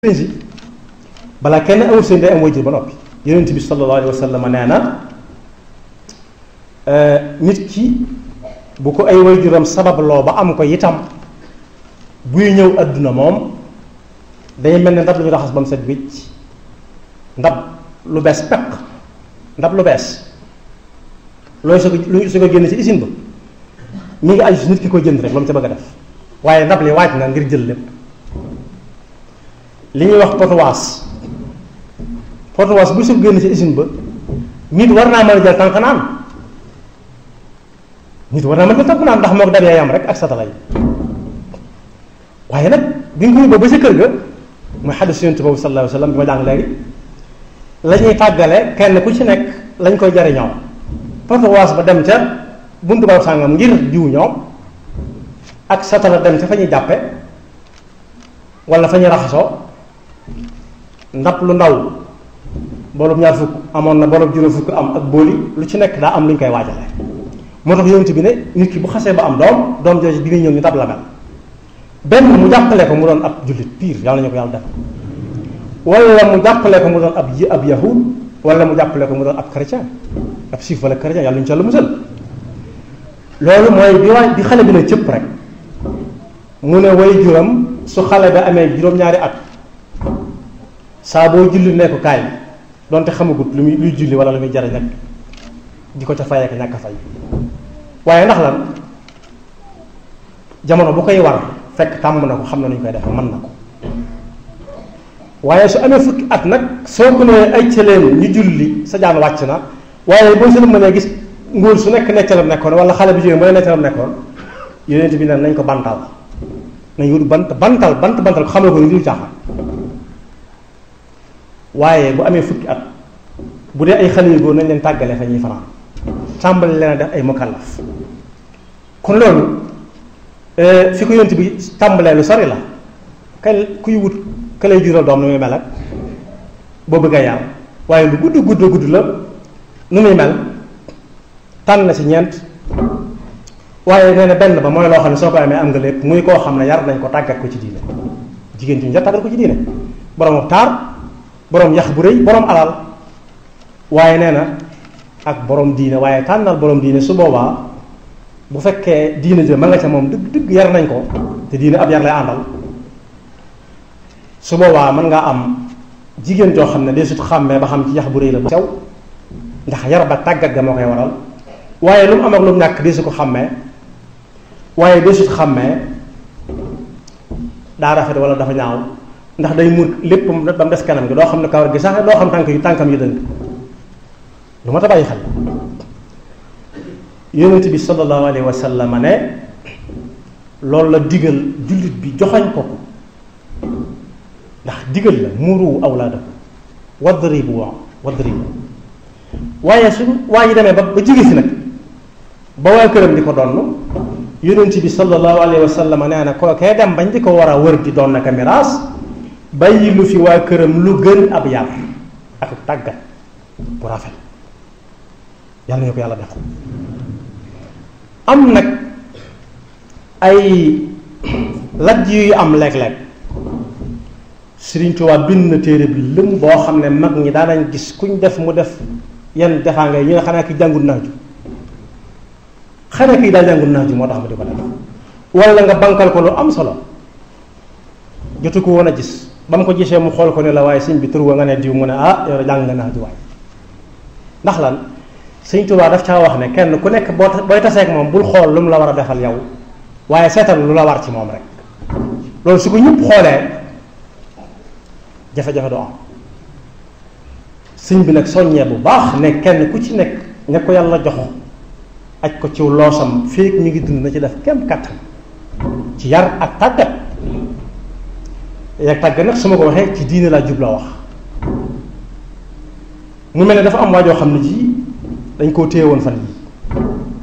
si balaa kenn amul seen day am wajur ba noppi yonent bi sallallahu alayhi wa sallam nee na nit ki bu ko ay wajuram sababloo ba am ko itam buy ñëw adduna moom day mel ne ndab lu ñu raxas ba mu set wicc ndab lu bees peq ndab lu bees looy su ko lu su ko génn ci usine ba mi ngi aju si nit ki ko jënd rek lu mu ca bëgg a def waaye ndab li waaj na ngir jël lépp li ñuy wax potowaas potowaas bu su génn ci usine ba nit war naa mën a jël tànk naan nit war naa mën a jël tànk naan ndax moo ko dabee yam rek ak satala yi waaye nag bi nga ko yóbboo ba sa kër ga mooy xadis yonent boobu sallallahu alayhi wa sallam bi ma jàng léegi la ñuy tàggale kenn ku ci nekk lañ koy jariñoo potowaas ba dem ca buntu ba sàngam ngir jiw ñoom ak satala dem ca fa ñuy jàppe wala fa ñuy raxasoo ndab lu ndaw boolub ñaar fukk amoon na boolub juróom fukk am ak booli lu ci nekk daa am lu ñu koy waajale moo tax yonent bi ne nit ki bu xasee ba am doom doom jooju bi muy ñëw ñu dab la mel benn mu jàppale ko mu doon ab jullit piir yàlla ñu ko yàlla def wala mu jàppale ko mu doon ab yi ab yahud wala mu jàppale ko mu doon ab chrétien ab siif wala chrétien yàlla ñu ci yàlla musal loolu mooy bi waay bi xale bi ne cëpp rek mu ne way juram su xale bi amee juróom-ñaari at saa boo julli ne ko kaay donte xamagut lu muy luy julli wala lu muy jariñ nag di ko ca fay ak ñàkk a fay waaye ndax lan jamono bu koy war fekk tàmm na ko xam na nu ñu koy defee mën na ko waaye su amee fukki at nag soo ko nee ay cëleen ñu julli sa jaan wàcc na waaye boo seen mënee gis ngóor su nekk neccalam nekkoon wala xale bi jógee mooy neccalam nekkoon yonent bi ne nañ ko bantal nañ wut bant bantal bant bantal ko xamal ko ni dul caaxaan waaye bu amee fukki at bu dee ay xale yu góor nañ leen tàggale fa ñuy fanaan tàmbali leen a def ay mukallaf kon loolu fi ko yonent bi tàmbalee lu sori la kay kuy wut ka lay jural doom nu muy mel ak boo bëgg a yàlla waaye lu gudd gudd gudd la nu muy mel tànn na ci ñeent waaye nee na benn ba mooy loo xam ne soo ko amee am nga lépp muy koo xam ne yar nañ ko tàggat ko ci diine jigéen ci ñu jar tàggat ko ci diine borom taar borom yax bu rëy borom alal waaye nee na ak borom diine waaye tànnal borom diine su boobaa bu fekkee diine jë ma nga ca moom dëgg dëgg yar nañ ko te diine ab yar lay àndal su boobaa mën ngaa am jigéen joo xam ne dee sut xàmmee ba xam ci yax bu rëy la bu sew ndax yar ba tàggat ga moo koy waral waaye lu mu am ak lu mu ñàkk dee su ko xàmmee waaye dee sut xàmmee daa rafet wala dafa ñaaw ndax day muur lépp ba mu des kanam gi doo xam ne kawar gi sax doo xam tànk yu tànkam yu dëng lu ma ta bàyyi xel yonent bi sallallahu alayhi wa sallam ne loolu la digal jullit bi joxañ ko ko ndax digal la muuru awlaadakum wadribu wa wadribu waaye su waa ji demee ba ba jige si nag ba waa këram di ko donn yonent bi sallallahu alayhi wa sallam nee na kookee dem bañ di ko war a wër di doon naka miraas bàyyi lu fi waa këram lu gën ab yar ak tàggat bu rafet yàlla ñu ko yàlla def am nag ay lajj yu am léeg-léeg Sëriñ Tuubaa bind na téere bi lëm boo xam ne mag ñi daanañ gis kuñ def mu def yenn defaanga yi ñu ne xanaa ki jàngul naaju xanaa kii daa jàngul naaju moo tax ma di ko def wala nga bankal ko lu am solo jotu ko woon a gis ba mu ko gisee mu xool ko ne la waaye sëñ bi tur wa nga ne diw mu ne ah yow jàng nga naaju waay ndax lan Sëriñ Tuubaa daf caa wax ne kenn ku nekk boo booy taseeg moom bul xool lu mu la war a defal yow waaye seetal lu la war ci moom rek loolu su ko ñëpp xoolee jafe-jafe du am sëñ bi nag soññee bu baax ne kenn ku ci nekk ña ko yàlla jox aj ko ciw loosam féeg mi ngi dund na ci def kem kattan ci yar ak tàggat yak tàggat nag su ma ko waxee ci diine laa jubloo wax mu mel ne dafa am waajoo xam ne ji dañ koo téye woon fan yi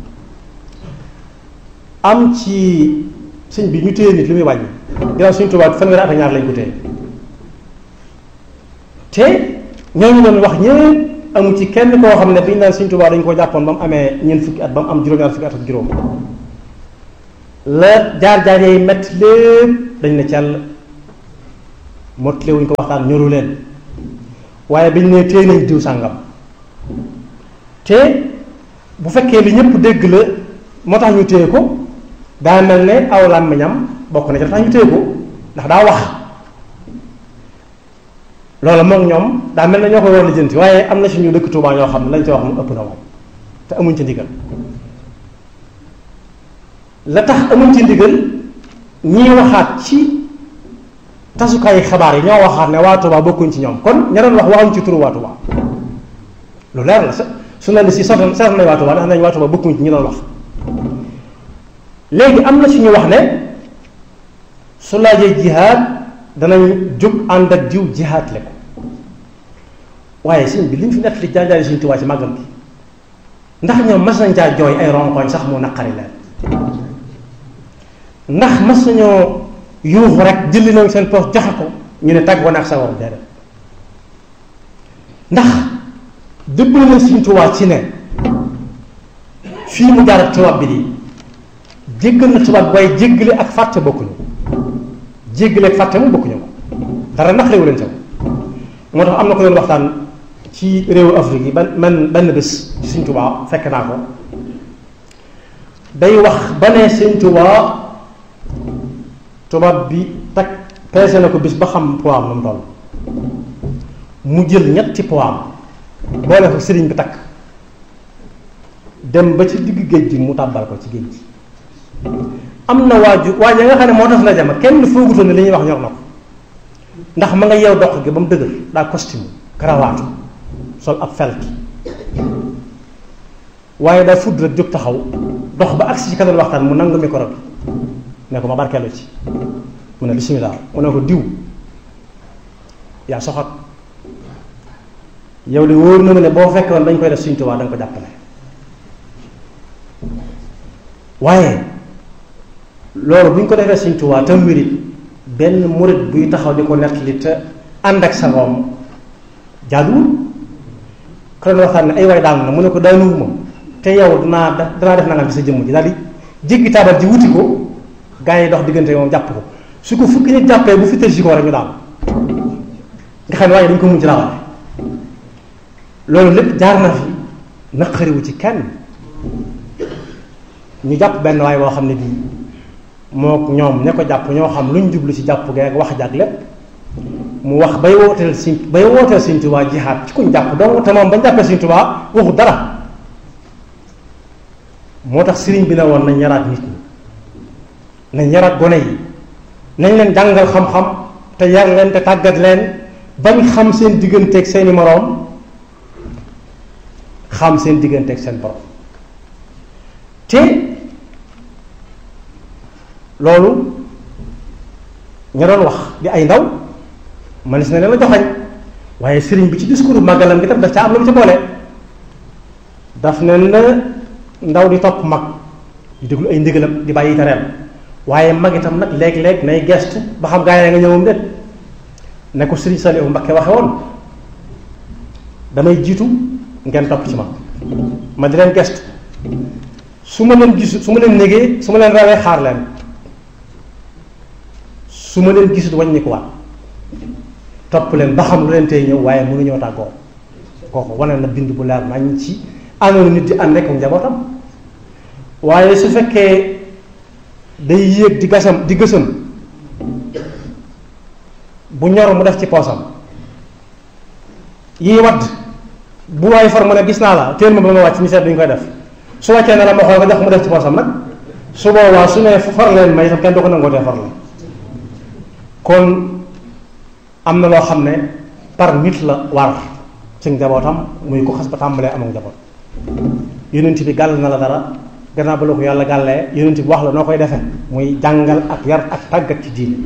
am ci sëñ bi ñu téye nit li muy wàññi ginnaaw suñu tubaab fanweeri at ak ñaar lañ ko téye te ñooñu doon wax ñëpp amu ci kenn koo xam ne bi ñu naan suñu tubaab dañ ko jàppoon ba mu amee ñeent fukki at ba mu am juróom-ñaar fukki at ak juróom la jaar-jaar yi metti lépp dañ ne cell mottali wuñ ko waxtaan ñoru leen waaye biñ ne téye nañ diw sàngam te bu fekkee li ñëpp dégg la moo tax ñu téye ko daa mel ne aw làmmiñam bokk na ci tax ñu téye ko ndax daa wax loolu moom ñoom daa mel ne ñoo koy war lijjanti waaye am na si ñu dëkk Tuubaa ñoo xam ne lañ ci wax mu ëpp na moom te amuñ ci ndigal la tax amuñ ci ndigal ñii waxaat ci tasukaayu xabaar yi ñoo waxaat ne waa Tuubaa bokkuñ ci ñoom kon ña doon wax waxuñ ci turu waa Tuubaa lu leer la su ne li si soxla soxla nañ waa Tuubaa ndax nañ waa Tuubaa bokkuñ ci ñi doon wax léegi am na ci ñu wax ne su laajee jihaad danañ jóg ànd ak diw jihaad le ko waaye sëñ bi li ñu fi nekk li jaanjaari suñu Tuubaa ci màggal gi ndax ñoom mas nañ caa jooy ay ronkoñ sax mu naqari leen ndax mas nañoo yuuxu rek jëli nañ seen poos joxe ko ñu ne tàggoo na ak sa war déedéet ndax dëbbal nañ suñu Tuubaa ci ne fii mu jaar ak tubaab bi di jéggal na tubaab waaye jéggale ak fàtte bokkuñu jéggale ak fàtte mu bokkuñu ko dara naqariwu leen ca moo tax am na ko doon waxtaan ci réewu Afrique yi ban man benn bés ci Sëñ Tuubaa fekk naa ko day wax ba ne Sëñ Tuubaa tubaab bi takk peese na ko bis ba xam poids am na mu toll mu jël ñetti poids am boole ko sëriñ bi takk dem ba ci digg géej gi mu tàbbal ko ci géej gi am na waaju waaj nga xam ne moo tax la jama kenn foogutoon ne li ñuy wax ñor na ko ndax ma nga yeew dox gi ba mu dëgër daa costume karawaatu sol ab felt waaye daa fudd rek jóg taxaw dox ba agsi ci kanam waxtaan mu nangu micro bi ne ko ma barkeelu ci mu ne bismillah mu ne ko diw yaa soxat yow de wóor na ma ne boo fekkoon dañ koy def Sëñ Tuubaa da nga ko jàppale waaye loolu bu ñu ko defee Sëñ Tuubaa tam wérit benn murit buy taxaw di ko nettali te ànd ak sa room jaaduwul ko doon waxtaan ne ay waay daanu na mu ne ko daanuwuma te yow danaa danaa def nangam ci sa jëmm ji daal di jéggi taabal ji wuti ko gaa yi dox diggante moom jàpp ko su ko fukki nit jàppee bu fi tëj si ko rek ñu daal nga xam ne waaye dañ ko mujj rawale loolu lépp jaar na fi naqariwu ci kenn ñu jàpp benn waay boo xam ne bii moo ñoom ña ko jàpp ñoo xam luñ jublu ci jàpp gee ak wax jàg lépp mu wax bay wooteel Sëñ bay wooteel Sëñ Tuubaa jihaad ci kuñ jàpp donc te moom bañ jàppee Sëñ Tuubaa waxu dara moo tax sëriñ bi na woon nañ yaraat nit ñi nañ yaraat gone yi nañ leen jàngal xam-xam te yar leen te tàggat leen bañ xam seen digganteeg seeni moroom xam seen digganteeg seen borom te loolu ña doon wax di ay ndaw manis na leen la joxañ waaye sëriñ bi ci discours màggalam gi tam daf ca am lu mu ci boole daf ne na ndaw di topp mag di déglu ay ndigalam di bàyyi tereem waaye mag itam nag léeg-léeg nay gestu ba xam gaa yi nga ñëwam déet ne ko sëriñ Saliou Mbakke waxe woon damay jiitu ngeen topp ci ma ma di leen gestu su ma leen gisu su ma leen négee su ma leen rawee xaar leen su ma leen gisut wàññi ko waat topp leen ba xam lu leen tey ñëw waaye mënuñoo tàggoo kooku wane na bind bu leer nañ ci àndoon nit di ànd ak njabootam waaye su fekkee day yéeg di gasam di gësam bu ñor mu def ci poosam yii wadd bu waay far mu ne gis naa la téel ma ba ma wàcc ñu seet duñ koy def su wàccee ne la ma xool nga jox mu def ci poosam nag su boobaa su ne far leen may itam kenn du ko nangootee far leen kon am na loo xam ne par nit la war ci njabootam muy ko xas ba tàmbalee am ak njaboot yonent bi gàll na la dara gannaaw ba la ko yàlla gàllee yonent bi wax la noo koy defee muy jàngal ak yar ak tàggat ci diine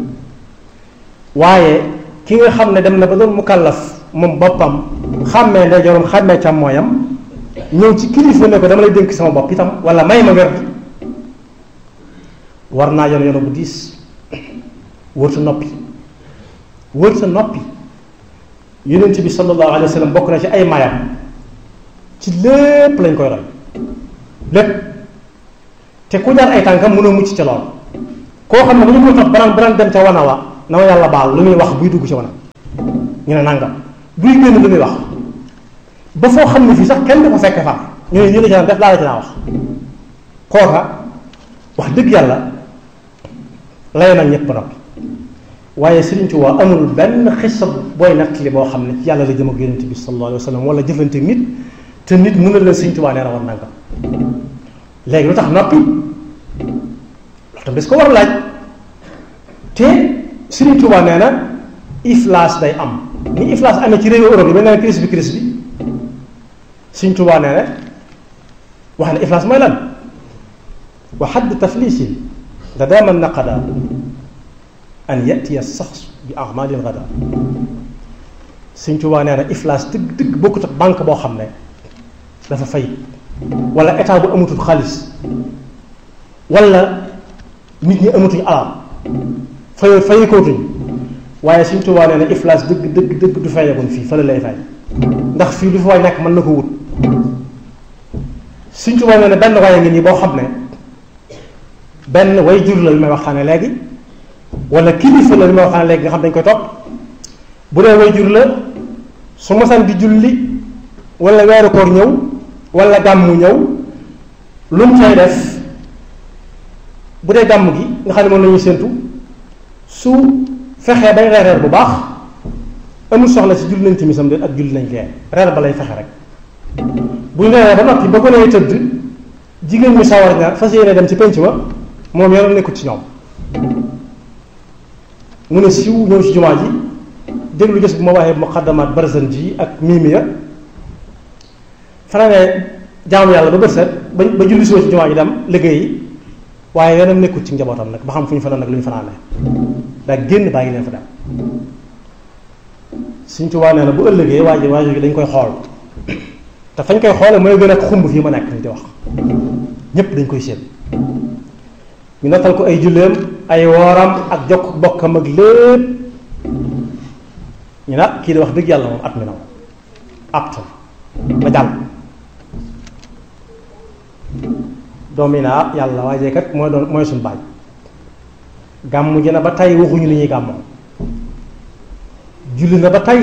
waaye ki nga xam ne dem na ba doon mukallaf moom boppam xàmmee ndeyjooram xàmmee càmmooyam ñëw ci kilifa ne ko dama lay dénk sama bopp itam wala may ma werd war naa yoon yoon bu diis wër sa noppi wër sa noppi yonent bi sallallahu alayhi wa sallam bokk na ci ay mayam ci lépp lañ koy roy lépp te ku jaar ay tànkam mën a mucc ca lool koo xam ne bu ñu koy topp banaan banaan dem ca wana wa na ma yàlla baal lu muy wax buy dugg ci wanag ñu ne nangam buy génn lu muy wax ba foo xam ne fii sax kenn du ko fekke fa ñu ne ñu la ci naan def laa la ci naa wax kooka wax dëgg yàlla lay nag ñëpp ba noppi waaye Sëriñ Tuubaa amul benn xisa booy nettali boo xam ne ci yàlla la jëm ak yonent bi sallallahu alayhi wa sallam wala jëflante nit te nit mën na leen Sëriñ Tuubaa nee na war nangam léegi lu tax noppi loolu tam des ko war a laaj te Sëriñ Tuubaa nee na iflaas day am ni iflaas amee ci réewu Europe yi ba nee na crise bi crise bi Sëriñ Tuubaa nee na wax ne iflaas mooy lan wa xadd taflisin da daaman naqada an yatiya sax bi amalin gada Sëriñ Tuubaa nee na iflaas dëgg dëgg bokkut ak banque boo xam ne dafa fay wala état bu amatul xaalis wala nit ñi amatuñ alal fay fay kootuñ waaye Sëriñ Tuubaa nee na iflaas dëgg dëgg dëgg du fayeekoon fii fa la lay fay ndax fii lu fa waay nekk mën na ko wut Sëriñ Tuubaa nee na benn waaye ngi nii boo xam ne benn way jur la li may waxtaane léegi wala kilifa la li may waxtaane léegi nga xam dañ koy topp bu dee way jur la su masaan di julli wala weeru koor ñëw wala gàmmu ñëw lu mu cay def bu dee gàmm gi nga xam ne moom la ñuy séentu su fexee bay reer reer bu baax amul soxla si julli nañ timisam de ak julli nañ gee reer ba lay fexe rek bu ñu reeree ba noppi ba ko nee tëdd jigéen ñu sawar ñaar fas yéene dem ci penc ma moom yoonam nekkut ci ñoom mu ne siw ñëw ci jumaa ji déglu gis bu ma waxee muqaddamaat barzan ji ak miimiya fanaane jaamu yàlla ba bët set ba ba julli suba ci jumaa ji dem liggéeyi waaye yoonam nekkut ci njabootam nag ba xam fu ñu fanaan nag lu ñu fanaane daa génn bàyyi leen fa dem Sëriñ Tuubaa nee na bu ëllëgee waa ji waa ji dañ koy xool te fañ koy xoole mooy gën a xumb fii ma nekk ni di wax ñépp dañ koy séen ñu nattal ko ay julleem ay wooram ak jokk bokkam ak lépp ñu nag kii di wax dëgg yàlla moom at mi na moom aptal ba jàll doom yi naa yàlla waajee kat mooy doon mooy suñu baaj gàmmu ji na ba tey waxuñu li ñuy gàmmoo julli na ba tey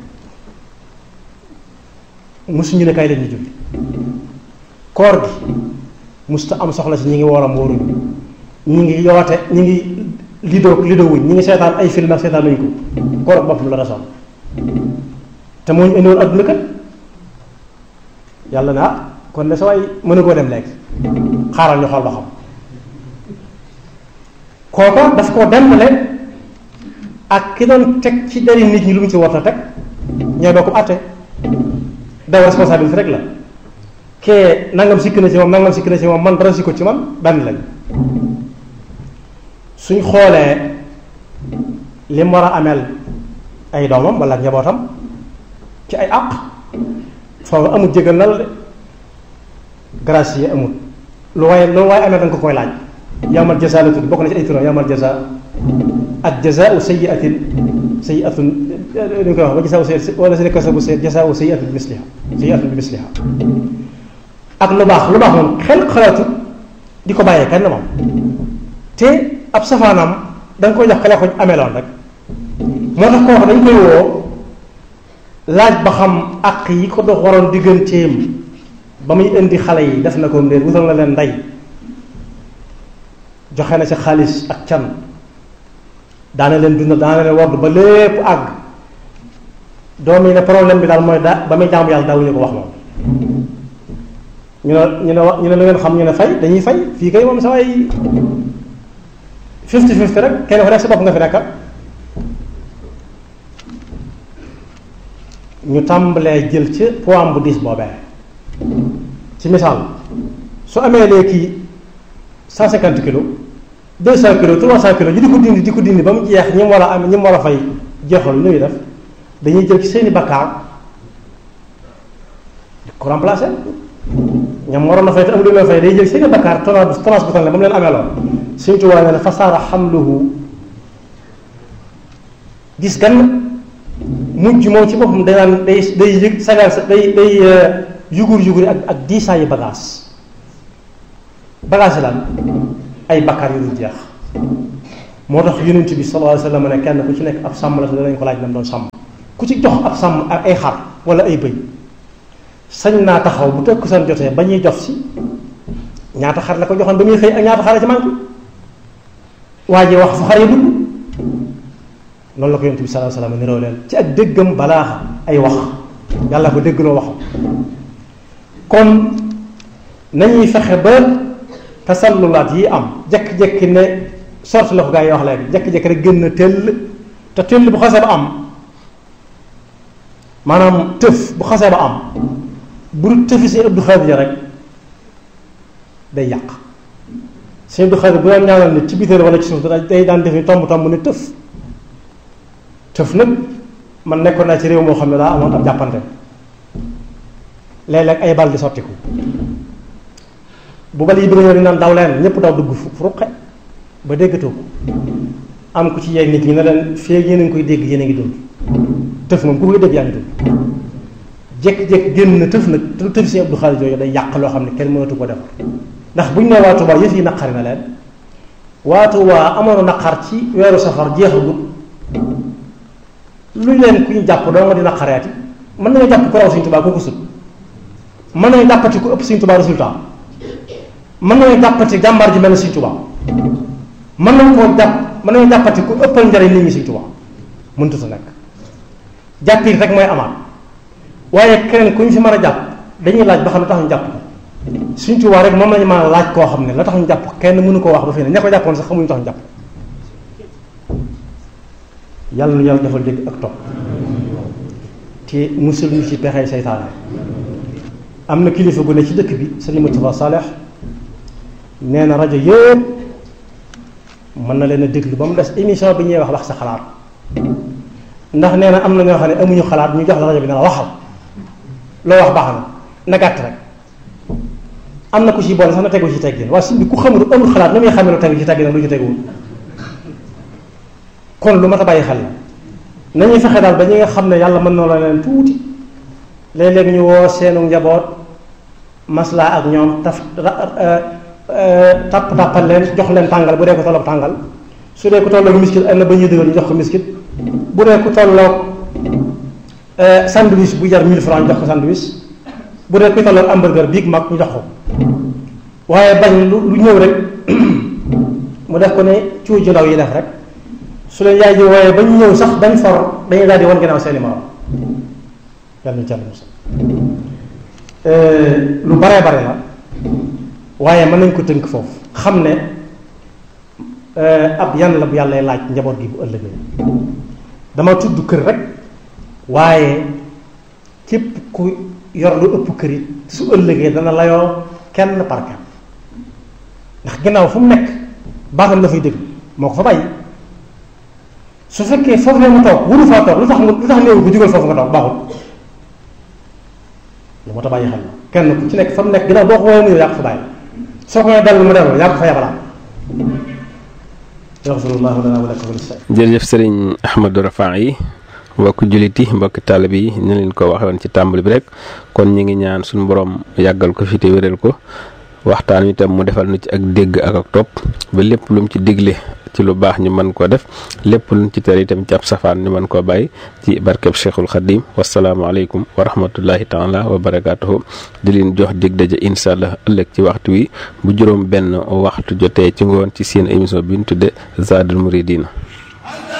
musuñu ne kay leen ñu julli koor gi musta am soxla si ñi ngi wooram wóoruñu ñi ngi yoote ñi ngi lido lido wuñ ñi ngi seetaan ay film ak seetaan nañu ko koor ak boppam la rasoon te moo ñu indiwoon adduna kat yàlla na ah kon de sa waay mënu koo dem léegi xaaral ñu xool ba xam kooko daf koo dembale ak ki doon teg ci dari nit ñi lu mu ci war a teg ñooy bokk àtte daw responsabilité rek la kee nangam sikk na ci moom nangam sikk na ci moom man dara sikko ci man benn lañ suñ xoolee li mu war a ameel ay doomam wala njabootam ci ay àq foofu amul jégal na la de grâce yi amul lu waaye lu waaye amee danga ko koy laaj yawmal jazaa la tudd bokk na ci ay turam yawmal jazaa ak jazaau sayyiatin sayyiatun ñu koy wax ba jazaau sayyiatin wala si kasabu jazaau sayyiatin bi misliha sayyiatun bi misliha ak lu baax lu baax moom xel xalaatu di ko bàyyee kenn moom te ab safaanam da nga koy jox kale ko ameloon rek moo tax kooku dañ koy woo laaj ba xam àq yi ko dox waroon digganteem ba muy indi xale yi def na ko ndéer wutal na leen ndey joxe na ci xaalis ak can daana leen dundal daana leen wodd ba lépp àgg doom yi ne problème bi daal mooy da ba muy jaamu yàlla daawuñu ko wax moom ñu ne ñu ne ñu ne lu ngeen xam ñu ne fay dañuy fay fii kay moom sa way fifty fifty rek kenn ko nekk sa bopp nga fi nekkal ñu tàmbalee jël ci poids bu diis boobee ci misaal su amee léegi cent cinquante kilos deux cent kilos trois cent kilos ñu di ko dindi di ko dindi ba mu jeex ñi mu war a am ñi mu war a fay jeexal lu ñuy def dañuy jël ci seeni bakkaar di ko remplacer ñam waroon na fay te am lu leen fay day jël seeni bakkaar tonnage tonnage bu tane ba mu leen amee lool suñu tubaab nee na fasaara xamluhu gis gan mujj moom ci boppam day naan day day yëg sagal sa day day yugur yugur ak ak diisaayu bagage bagage yi lan ay bakkaar yu dul jeex moo tax yonent bi sallallahu alayhi wa sallam ne kenn ku ci nekk ab sàmm la te danañ ko laaj nam doon sàmm ku ci jox ab sàmm ak ay xar wala ay bëy sañ naa taxaw bu tekk seen jotee ba ñuy jof si ñaata xar la ko joxoon ba muy xëy ak ñaata xar la ci manqué waa ji wax fu xar yi dugg loolu la ko yonent bi sallallahu alayhi wa sallam niroo leen ci ak déggam balaaxa ay wax yàlla ko déggloo waxam kon nañuy fexe ba tasallulaat yi am jekki-jekki ne sorte la ko gaa yi wax léegi jekki-jekki rek gën na tëll te tëll bu xasee ba am maanaam tëf bu xasee ba am bu dul tëfi si Abdou Khadir rek day yàq si Abdou Khadir bu daan ñaanal nit ci bitéel wala ci suuf day daan def ni tomb tomb ne tëf tëf nag man nekkoon naa ci réew moo xam ne daa amoon ab jàppante léeg-léeg ay bal di sottiku bu bal yi bëgg ñëw di naan daw leen ñëpp daw dugg fu ruqe ba déggatoo ko am ku ci yeeg nit ñi ne leen fii yéen a ngi koy dégg yéen a ngi dund tëf moom ku koy dégg yaa ngi dund jékki-jékki génn na tëf nag te tëf si Abdou Khadir yooyu day yàq loo xam ne kenn mënatu ko defar ndax buñ ne waa Touba yëf yi naqari na leen waa Touba amoon naqar ci weeru safar jeexagut luñ leen ku ñu jàpp doo nga di naqareeti mën nañoo jàpp ku raw Sëñ Touba ko ko sut mën nañu jàppati ku ëpp Sëñ Touba résultat mën nañu jàppati jàmbaar ji mel ne Sëñ Touba mën nañu koo jàpp mën nañu jàppati ku ëppal njariñ nit ñi Sëñ Touba mënut a nekk jàppit rek mooy amaat waaye keneen ku ñu fi mën a jàpp dañuy laaj ba xam ne tax ñu jàpp ko Sëñ Touba rek moom lañu mën a laaj koo xam ne la tax ñu jàpp kenn mënu koo wax ba fii ne ña ko jàppoon sax xamuñu tax ñu jàpp yàlla nu yàlla defal dégg ak topp te musul ñu ci pexey seytaane am na kilifa gu ne ci dëkk bi sëñ Moustapha Saleh nee na rajo yëpp mën na leen a déglu ba mu des émission bi ñuy wax wax sa xalaat ndax nee na am na ñoo xam ne amuñu xalaat ñu jox la rajo bi ne la waxal loo wax baax na na gàtt rek am na ku ci boole sax na tegu ci teggin waaye si bi ku xamul amul xalaat na muy xamee lu tegu ci teggin ak lu ci teguwul kon lu mat a bàyyi xel la nañuy fexe daal ba ñi nga xam ne yàlla mën na la leen tuuti léeg-léeg ñu woo seenu njaboot maslaa ak ñoom taf tapp tàppal leen jox leen tàngal bu dee ko tolloog tàngal su dee ko tolloog miskit am na ba ñuy dëgal ñu jox ko miskit bu dee ko tolloog sandwich bu jar 1000 francs ñu jox ko sandwich bu dee ko tolloog hamburger biig mag ñu jox ko waaye bañ lu lu ñëw rek mu def ko ne cuuj ju ndaw yi def rek su leen yaay ji wooyee ba ñu ñëw sax bañ for dañuy daal di wan ginnaaw seeni morom yàlla ñu jàll musa lu baree bare la waaye mën nañ ko tënk foofu xam ne ab yan la bu yàlla laaj njaboot gi bu ëllëgee dama tudd kër rek waaye képp ku yor lu ëpp kër it su ëllëgee dana layoo kenn par kenn ndax ginnaaw fu mu nekk baatam la fay dégg moo ko fa bàyyi su fekkee foofu la mu toog wuru faa toog lu tax lu tax néew bu jugal foofu nga toog baaxul lu moo tax bàyyi xel la kenn ku ci nekk fa mu nekk ginnaaw boo ko woowee mu yaa ko fa bàyyi soo ko nee dellu mu dellu yaa ko fa yabalaat yaxfirullahu lana wa lakum jërëjëf sëriñ Ahmadou Rafa yi mbokk jullit yi mbokk taalibe yi ñu leen ko waxee woon ci tàmbali bi rek kon ñu ngi ñaan suñu borom yàggal ko fi te wéral ko waxtaan wi tam mu defal nu ci ak dégg ak ak topp ba lépp lu mu ci digle ci lu baax ñu mën koo def lépp lu mu ci tere itam ci ab safaan ñu mën koo bàyyi ci barkeb Cheikhul Khadim wasalaamualeykum wa rahmatullahi taala wa barakaatuhu di leen jox dig daje incha allah ëllëg ci waxtu wi bu juróom benn waxtu jotee ci ngoon ci seen émission bi ñu tudde Zadul Muridina